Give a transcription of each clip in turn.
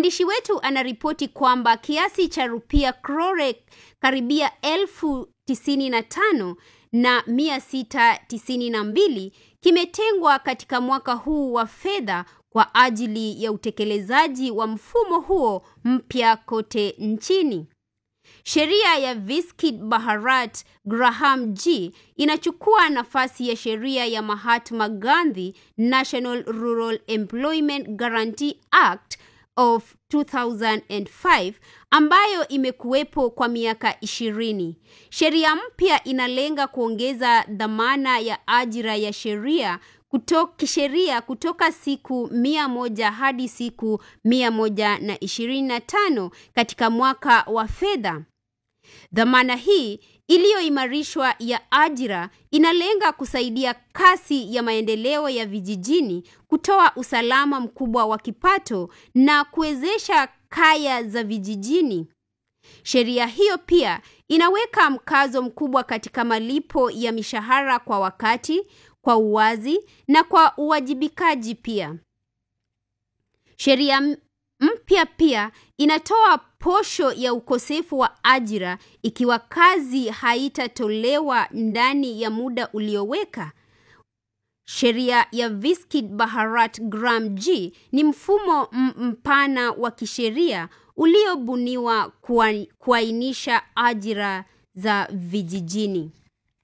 Mwandishi wetu anaripoti kwamba kiasi cha rupia crore karibia elfu tisini na tano na mia sita tisini na mbili kimetengwa katika mwaka huu wa fedha kwa ajili ya utekelezaji wa mfumo huo mpya kote nchini. Sheria ya Viskit Bharat Graham G inachukua nafasi ya sheria ya Mahatma Gandhi National Rural Employment Guarantee Act of 2005 ambayo imekuwepo kwa miaka ishirini. Sheria mpya inalenga kuongeza dhamana ya ajira ya sheria kutoka kisheria kutoka siku mia moja hadi siku mia moja na ishirini na tano katika mwaka wa fedha. Dhamana hii iliyoimarishwa ya ajira inalenga kusaidia kasi ya maendeleo ya vijijini, kutoa usalama mkubwa wa kipato na kuwezesha kaya za vijijini. Sheria hiyo pia inaweka mkazo mkubwa katika malipo ya mishahara kwa wakati, kwa uwazi na kwa uwajibikaji pia. Sheria mpya pia inatoa posho ya ukosefu wa ajira ikiwa kazi haitatolewa ndani ya muda ulioweka. Sheria ya Viskit Bharat Gram G ni mfumo mpana wa kisheria uliobuniwa kuainisha ajira za vijijini.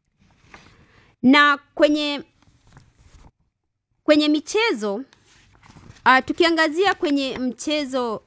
Na kwenye kwenye michezo uh, tukiangazia kwenye mchezo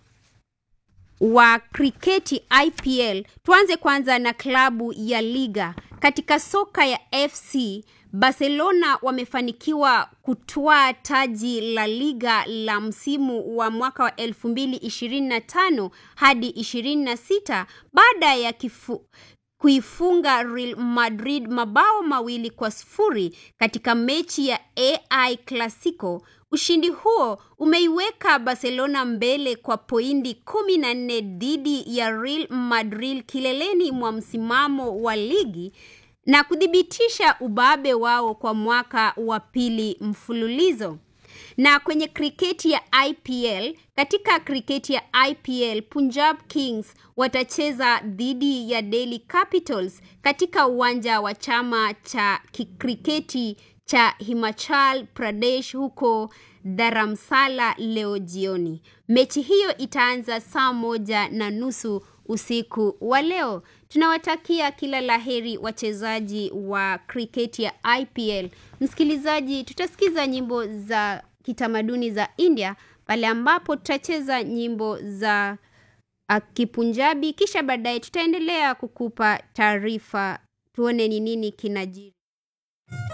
wa kriketi IPL, tuanze kwanza na klabu ya Liga. Katika soka ya FC, Barcelona wamefanikiwa kutwaa taji la Liga la msimu wa mwaka wa 2025 hadi 26 baada ya kifu, kuifunga Real Madrid mabao mawili kwa sifuri katika mechi ya AI Clasico. Ushindi huo umeiweka Barcelona mbele kwa pointi kumi na nne dhidi ya Real Madrid kileleni mwa msimamo wa ligi na kuthibitisha ubabe wao kwa mwaka wa pili mfululizo. Na kwenye kriketi ya IPL, katika kriketi ya IPL, Punjab Kings watacheza dhidi ya Delhi Capitals katika uwanja wa chama cha kriketi cha Himachal Pradesh huko Dharamsala leo jioni. Mechi hiyo itaanza saa moja na nusu usiku wa leo. Tunawatakia kila laheri wachezaji wa kriketi ya IPL. Msikilizaji, tutasikiza nyimbo za kitamaduni za India pale ambapo tutacheza nyimbo za uh, Kipunjabi, kisha baadaye tutaendelea kukupa taarifa, tuone ni nini kinajiri.